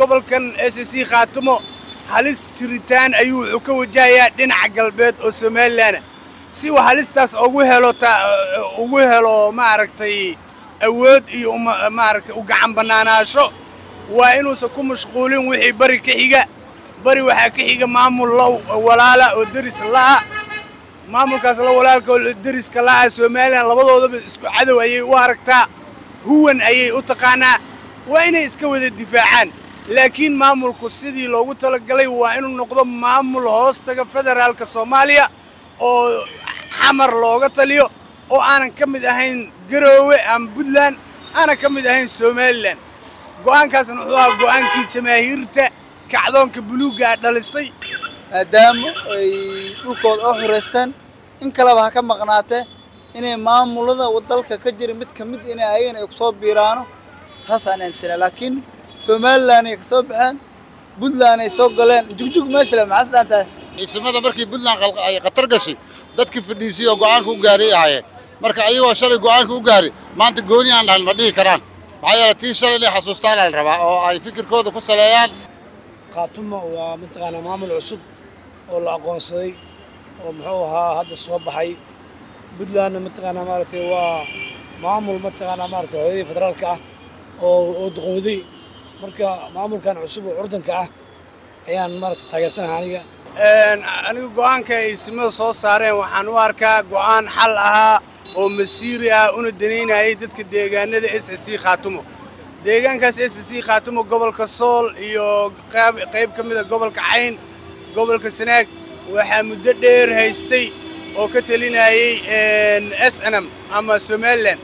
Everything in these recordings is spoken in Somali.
gobolkan s c khaatumo halis jiritaan ayuu wuxuu ka wajahayaa dhinaca galbeed oo somalilan si uu halistaas ugu helo ugu helo maaragtay awood iyo maaragtay u gacan bannaanaasho waa inuusan ku mashquulin wixii bari ka xiga bari waxaa ka xiga maamul la walaala oo deris la'a maamulkaas la walaalka oo deriska la'a somalilan labadoodaba isku cadow ayay u aragtaa huwan ayay u taqaanaa waa inay iska wada difaacaan laakiin maamulku sidii loogu talagalay waa inuu noqdo maamul hoostaga federaalka soomaaliya oo xamar looga taliyo oo aanan ka mid ahayn garoowe ama puntland aanan ka mid ahayn somalilan go'aankaasna wuxuu ahaa go'aankii jamaahiirta kacdoonka buluuggaa dhalisay maadaama ay dhulkooda oo xureystaan in kaleba ha ka maqnaatee inay maamulada dalka ka jira mid ka mid inay ayagana ay kusoo biiraano taasaan aaminsanaa laakiin somalilan ay kasoo baxeen puntland ay soo galeen jugjug meesha le maxaas dhaantahay ciisimada markii puntland ay khatar gashay dadkii fadhiisay oo go'aanka u gaaray ahaayeen marka ayagoo shalay go'aanka u gaaray maanta gooni aan dhahan ma dhihi karaan maxaa yeele tii shalay inay xasuustaan la rabaa oo ay fikirkooda ku saleeyaan khaatumo waa mataqaanaa maamul cusub oo la aqoonsaday oo muxuu ahaa hadda soo baxay puntlandna mataqaanaa maaragtay waa maamul mataqaanaa maaragtay hooyadii federaalka ah oo oo duqooday marka maamulkan cusub oo curdanka ah ayaan maaragtay taageersanahay aniga aniga go'aanka ay simada soo saareen waxaan u arkaa go'aan xal ahaa oo masiiri ah una danaynayay dadka deegaanada s c khaatumo deegaankaas s c khaatumo gobolka sool iyo qayb ka mida gobolka cayn gobolka sanaag waxaa muddo dheer haystay oo ka talinayay s n m ama somalilan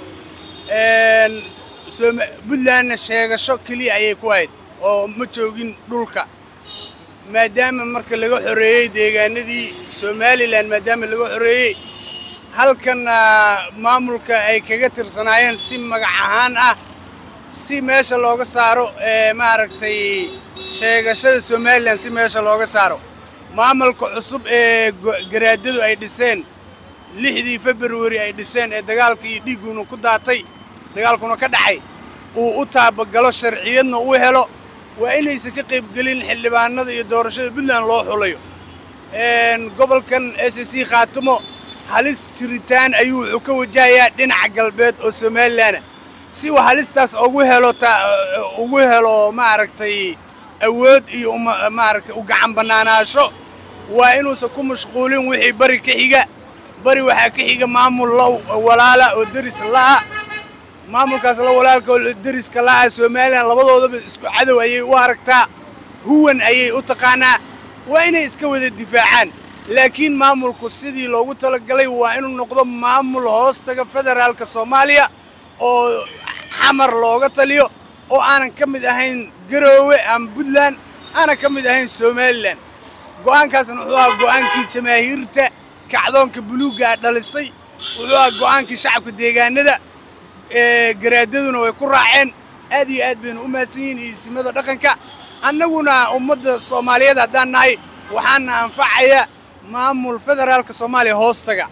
puntlandna sheegasho keliya ayay ku ahayd oo ma joogin dhulka maadaama marka laga xoreeyey deegaanadii somalilan maadaama laga xoreeyey halkanna maamulka ay kaga tirsanaayeen si magac ahaan ah si meesha looga saaro maaragtay sheegashada somalilan si meesha looga saaro maamulka cusub ee garaadadu ay dhiseen lixdii februari ay dhiseen ee dagaalka iyo dhiigguna ku daatay dagaalkuna ka dhacay uu u taabagalo sharciyadna u helo waa inaysan ka qaybgelin xildhibaanada iyo doorashada puntland loo xulayo gobolkan s c khaatumo halis jiritaan ayuu wuxuu ka wajahayaa dhinaca galbeed oo somalilan si uu halistaas ugu helo ugu helo maaragtay awood iyo maaragtay u gacan bannaanaasho waa inuusan ku mashquulin wixii bari ka xiga bari waxaa ka xiga maamul la walaala oo deris la'a maamulkaas la walaalka oo deriska la'a somalilan labadoodaba isku cadow ayay u aragtaa huwan ayay u taqaanaa waa inay iska wada difaacaan laakiin maamulku sidii loogu talagalay waa inuu noqdo maamul hoostaga federaalka soomaaliya oo xamar looga taliyo oo aanan ka mid ahayn garoowe ama puntland aanan ka mid ahayn somalilan go'aankaasna wuxuu ahaa go'aankii jamaahiirta kacdoonka buluuggaa dhalisay wuxuu ahaa go'aankii shacabka deegaanada garaadaduna way ku raaceen aad iyo aad baynu u mahadsan yihiin iisimada dhaqanka annaguna ummadda soomaaliyeed haddaan nahay waxaana anfacaya maamul federaalka soomaaliya hoostaga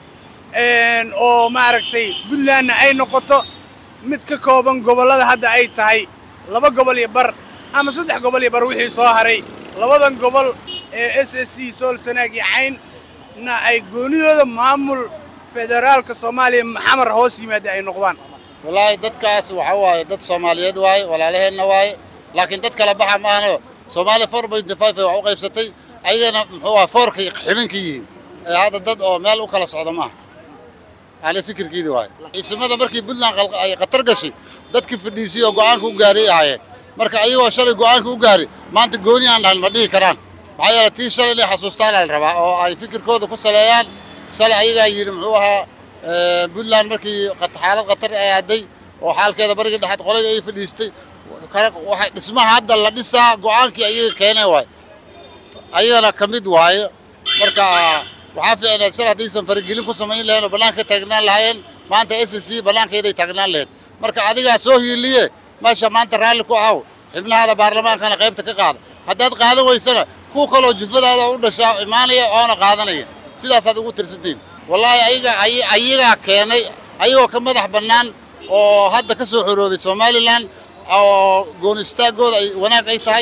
oo maaragtay puntlandna ay noqoto mid ka kooban gobollada hadda ay tahay laba gobol iyo bar ama saddex gobol iyo bar wixii soo haray labadan gobol ee s s c sool sanaag iyo caynna ay goonidooda maamul federaalka soomaaliya xamar hoos yimaada ay noqdaan wallaahi dadkaas waxa waaye dad soomaaliyeed waaye walaalaheenna waaye laakiin dad kala baxa maahano soomaaliya four point five ay wax u qaybsatay ayagana muxuu aha foorkay xibinka yihiin ee hadda dad oo meel u kala socda maaha ani fikirkiidi waaye ciisimada markii puntland ay khatar gashay dadkii fadhiisay oo go'aanka u gaaray ahaayeen marka ayagoo shalay go'aanka u gaaray maanta gooni aan dhahan ma dhihi karaan maxaa yeele tii shalay inay xasuustaan la rabaa oo ay fikirkooda ku saleeyaan shalay ayagaa yidhi muxuu ahaa puntland markii xaalad khatar ay aaday oo xaalkeeda bariga dhexeed qoladii ay fadhiistay waxay dhismaha hadda la dhisaa go'aankii ayaga keeneen waaye ayagana ka mid waaye marka waxaa fiicneed shal haddaysan faragelin ku samayn lahayn oo bannaanka taagnaan lahaayeen maanta s c bannaankeeday taagnaan lahayd marka adigaa soo hiiliye meesha maanta raalli ku ahaw xibnahaada baarlamaankana qaybta ka qaada haddaad qaadan weysana kuwa kaloo jufadaada u dhashaa imaanaya oona qaadanaya sidaasaad ugu tirsantiin wallaahi ayaga ayagaa keenay ayagoo ka madax bannaan oo hadda ka soo xoroobay somalilan oo goon istaagooda ay wanaag ay tahay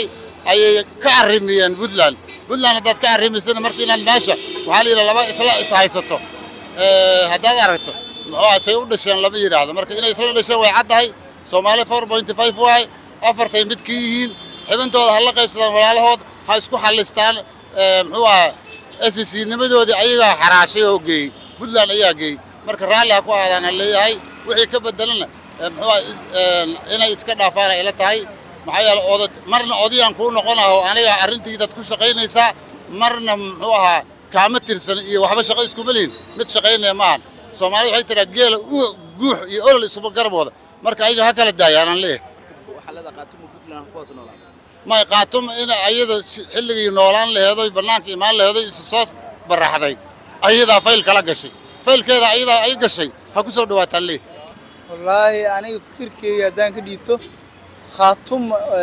ayay ka arrimiyeen puntland puntland haddaad ka arrimaysana marka inaad meesha waxaa la yidhaha laba isla is haysato Eh, haddaad aragto muxuu ah say u dhasheen lama yidhaahdo marka inay isla dhasheen way caddahay soomaali four point five waay afartay mid ka yihiin xibintooda ha la qaybsadaan walaalahood ha isku xallistaan Eh, muxuu ah SEC nimadoodii ayagaa xaraashay oo geeyey puntland ayaa geeyey marka raalli ha ku aadaana leeyahay wixii ka bedelana eh, muxuu ah is- eh, inay iska dhaafaan ay ila tahay maxaa yeele oda marna odayaan kuu noqonaho aniga arrintiidaad ku shaqaynaysaa marna muxuu ahaa kaama tirsan iyo waxba shaqo iskuma lihin mid shaqaynaya maahan soomaalida waxay tiraa geela u- guux iyo olol isuma garabooda marka ayaga ha kala daayaanaan leeyahay waxaa leedahay qaatumo puntland ha kuwaas noolaato may qaatum in ayada si- xilligii noolaan laheedoy bannaanka imaan laheedoy isu soo baraxday ayadaa fayl kala gashay faylkeeda ayadaa ay gashay ha ku soo dhawaataan leeyahay wallaahi aniga fikirkeyga haddaan ka dhiibto khaatum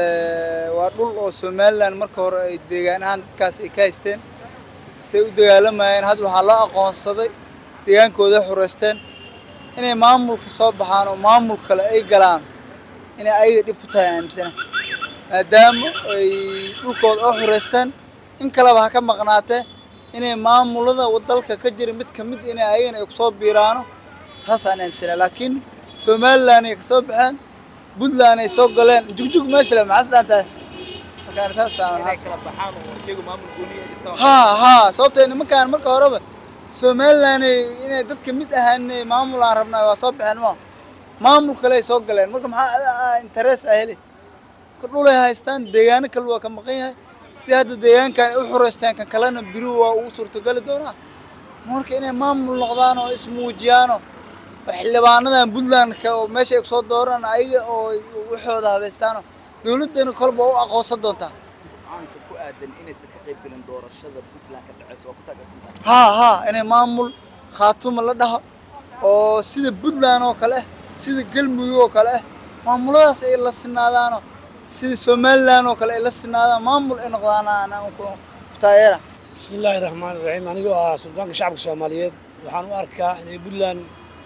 eh, waa dhul oo somalilan marka hore ay deegaan ahaan dadkaas ay ka haysteen say u dagaalamayeen hadda waxaa loo aqoonsaday deegaankooda ay xureysteen inay maamulka soo baxaan oo maamul kale ay galaan inay ayaga dhib ku tahay aaminsana maadaama ay dhulkooda oo xureysteen in kaleba ha ka maqnaatee inay maamulada dalka ka jira mid ka mid inay ayagana ay kusoo biiraano taasaan aaminsanaa laakiin somalilan ay kasoo baxeen puntland ay soo galeen jugjug meesha le maxaas dhaan tahay markaan saasaan inay waxaas kala baxaan oo iyagu maamul gooni ay dhistaan haa haa sababtay nimankaan marka horeba somalilan ay- inay dadka mid ahaanay maamul aan rabnaa waa soo baxeen ma maamul kale ay soo galeen marka maxaa interes ah heli marka dhulay haystaan deegaano kale waa ka maqan yahay si hadda deegaankan ay u xureystaan kan kalena biri waa ugu suurtogeli doonaa marka inay maamul noqdaan oo ismuujiyaano oo xildhibaanadan puntlandka oo meesha ay kusoo dooraan ayaga oo waxooda habaystaano dowladdana kolba u aqoonsan doontaa caanka ku aadan inaysan ka qayb gelin doorashada puntland ka dhaceysa waa ku taageersan tahay haa haa inay maamul khaatuma la dhaho oo sida puntland oo kale ah sida galmudug oo kale ah maamuladaas ay la sinaadaano sida somaliland oo kale ay la sinaadaan maamul ay noqdaan aan ku ku taageera بسم الله الرحمن الرحيم anigoo ah suldaanka shacabka soomaaliyeed waxaan u arkaa inay puntland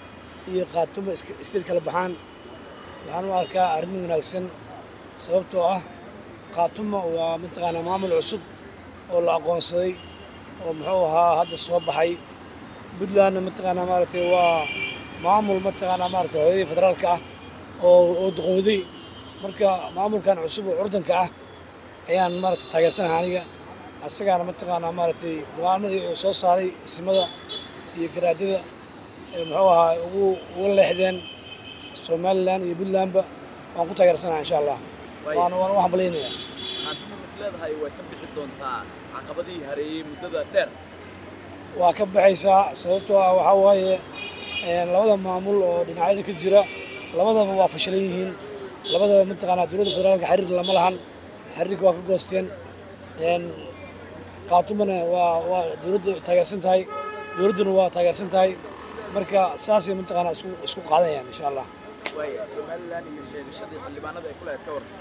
iyo khaatumo iska- istir kala baxaan waxaan u arkaa arrin wanaagsan sababtoo ah khaatumo waa mataqaanaa maamul cusub oo la aqoonsaday oo muxuu ahaa hadda soo baxay puntlandna mataqaanaa maaragtay waa maamul mataqaanaa maaragtay hooyadii federaalka ah oo oo duqowday marka maamulkan cusub oo curdanka ah ayaan maaragtay taageersanahay aniga asagaana mataqaanaa maaragtay go-aanadii uu soo saaray isimada iyo garaadada ee muxuu ahaa ugu uga leexdeen somalilan iyo puntlandba waan ku taageersanahay insha allah Waayo. waan waan u hambalynayaa qaatumo is leedahay way ka bixi doontaa caqabadihii hareeyey muddada dheer waa ka baxaysaa sababtoo ah waxaa waaye een, labada maamul oo dhinacyada ka jira labadaba waa fashilan yihiin labadaba mataqaanaa dowladda federaalka xiriir lama lahan xiriirka waa ka goosteen een, qaatumana waa waa dowladda taageersan tahay dowladduna waa taageersan tahay marka saasay mataqaanaa isku isku qaadayaan insha allah waaya somalilan iyo sheegashadii xildhibaanada ay ku lahayd ka warran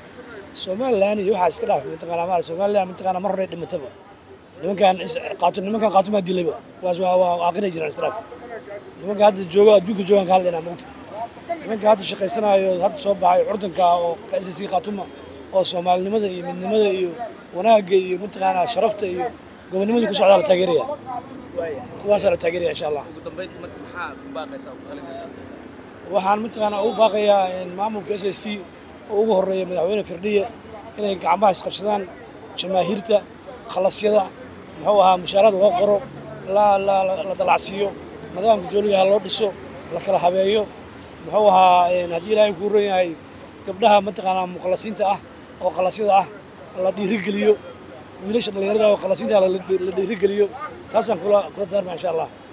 somalilan iyo waxaa iska dhaafay mataqaanaa maarata somalilan mataqaanaa mar hore dhimataba nimankan is qaato nimankan qaatumaa dilayba kuwaas waa waa aqrinay jiraan iska dhaaf nimanka hadda jooga adduunka joogaan ka hadlaynaa mogta nimanka hadda shaqaysanaayo hadda soo baxay curdanka ah oo ka SSC qaatuma oo soomaalinimada iyo midnimada iyo wanaagga iyo mataqaanaa sharafta iyo gobonimada ku socdaa la taageeraya waaya kuwaasaa la taageeraya insha allah ugu dambeyntii marka maxaa ku baaqaysaa ku talinaysaa waxaan mataqaanaa ugu baaqayaa in maamulka s s c oo ugu horeeya madaxweyne firdhiye inay gacmaha isqabsadaan jamaahiirta khalasyada muxuu ahaa mushaaraad loo qoro la la la la dalacsiiyo nidaamka dowliga ha loo dhiso la kala habeeyo muxuu ahaa een, haddii ilaahay kuu ron yahay gabdhaha mataqaanaa mukhlasiinta ah oo khalasyada ah la dhiirigeliyo wiilasha dhallinyarada oo khalasiinta ah la la dhiirigeliyo taasaan kula kula daarma insha allah